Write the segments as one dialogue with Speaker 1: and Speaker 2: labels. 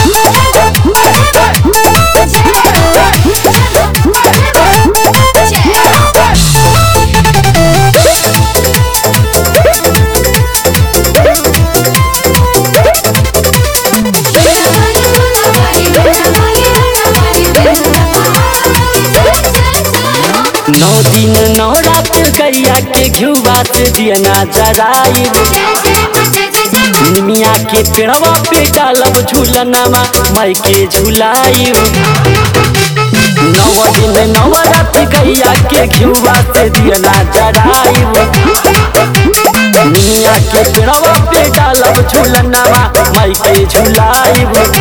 Speaker 1: नौ दिन नौ रात गैया के घुआ से दियना जराई निमिया के पेड़वा पे डालब झूलनमा माई के झुलाई नौ दिन नौ रात गैया के घुआ से दियना जराई निमिया के पेड़वा पे डालब झूलनमा माई के झुलाई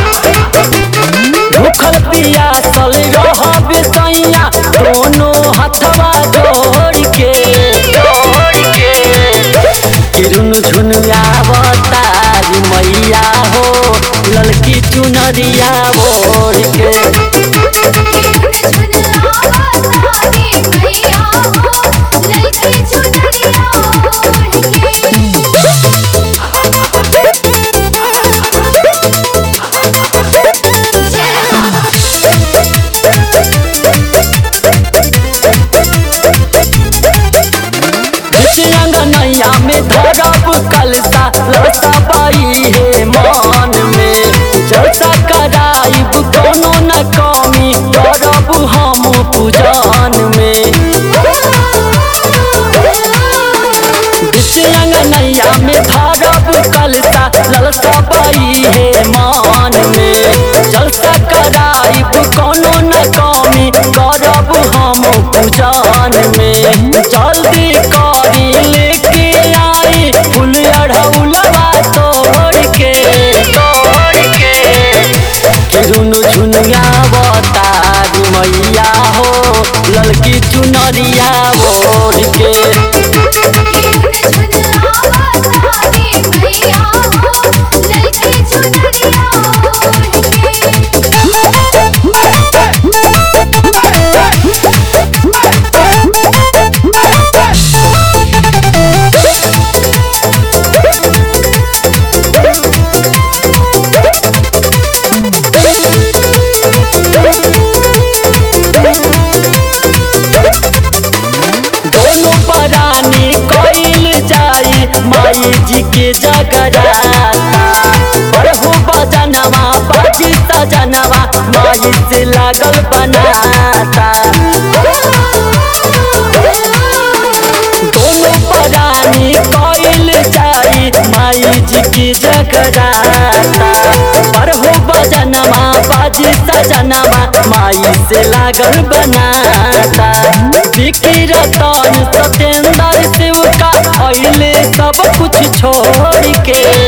Speaker 1: भूखल पियासल रहब सैया दोनों हथवा जोड़ के जोड़ के किरुन झुनियावतारी मैया हो ललकी चुनरिया ओढ़ के नैया में धरब कलसा लसा पाई है मान में जलसा कराइब कोनो न कमी करब हम पूजन में नैया में धरब कलसा ललसा पाई है मान में जलसा कराइब कोनो न कमी करब हम पूजन में जल्दी करी लेके आई फूल अढ़ौलवा तोड़ के तोड़ के किरुन झुनिया बतारी मैया हो ललकी चुनरिया ओढ़ के दोनों परानी कइल जाई माई जी के जगराता बरहु बजनवा बाजी सजनवा माई से लागल बनाता दोनों परानी कइल जाई माई जी के जगराता बरहु बजनवा बाजी सजनवा माई से लागल बनाता बिकी रतन सतेंद्र शिव का अइले सब कुछ छोड़ के